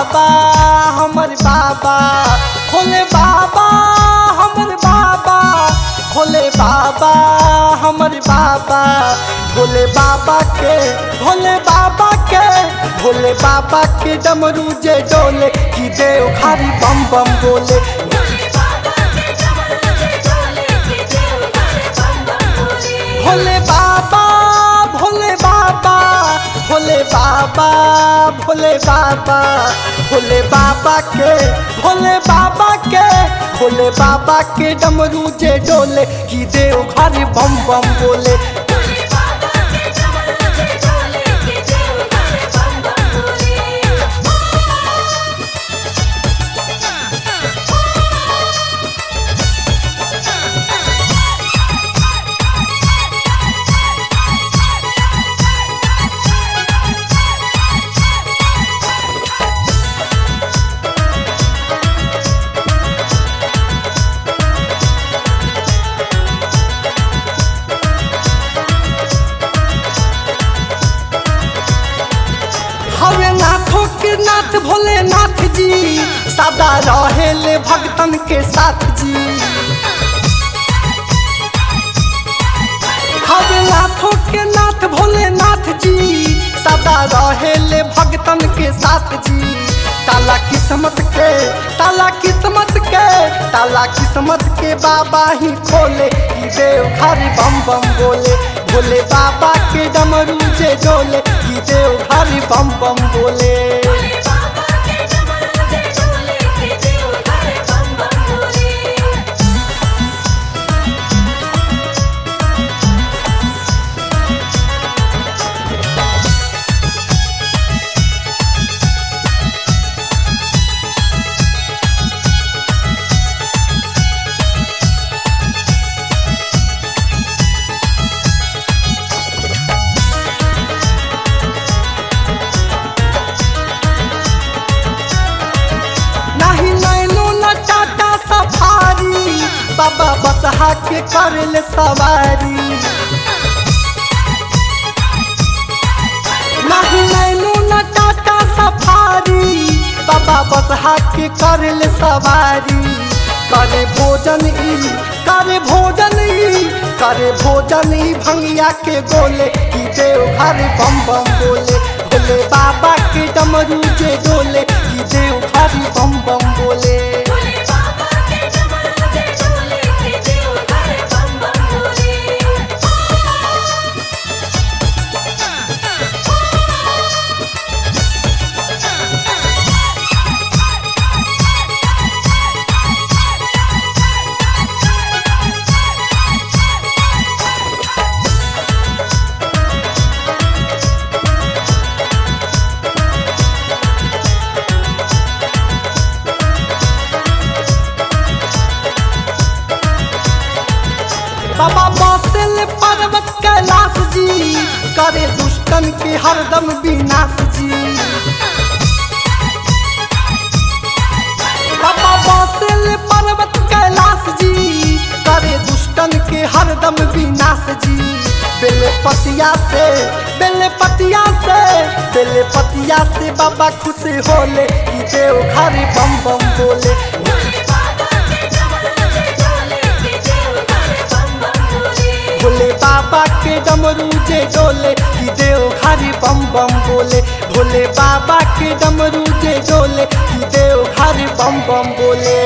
बाबा हमर बाबा भोले बाबा हमर बाबा भोले बाबा हमर बाबा भोले बाबा के भोले बाबा के भोले बाबा के डमरू जे डोले कि देव खारी बम बम बोले भोले बाबा भोले बाबा भोले बाबा भोले बाबा भोले बाबा के भोले बाबा के भोले बाबा के डमरू जे डोले कि देव घर बम बम बोले हवे नाथों के नाथ भोलेनाथ जी सदा रहेले भक्तन के साथ जी हवे नाथों के नाथ भोलेनाथ जी सदा रहेले भक्तन के साथ जी ताला किस्मत के ताला किस्मत के ताला किस्मत के बाबा ही खोले कि देव घर बम बम बोले भोले बाबा के डमरू जे डोले कि देव घर बम बम बोले नहीं नैनो न टाटा सफारी बाबा बसहा के करल सवारी नहीं नैनो न टाटा सफारी बाबा बसहा के करल सवारी करे भोजन ई करे भोजन ई करे भोजन ई भंगिया के गोले कि देव घर बम बम बोले भोले बाबा के डमरू जे डोले कि देव घर बम बम बोले बाबा बसल पर्वत कैलाश जी करे दुष्टन के हरदम विनाश जी बाबा बसल पर्वत कैलाश जी करे दुष्टन के हरदम विनाश जी बेलपतिया से बेलपतिया से बेलपतिया से बाबा खुश होले कि देव घर बम बम बोले भोले बाबा के डमरू जे डोले कि देव घरी बम बम बोले भोले बाबा के डमरू जे डोले कि देव घरी बम बम बोले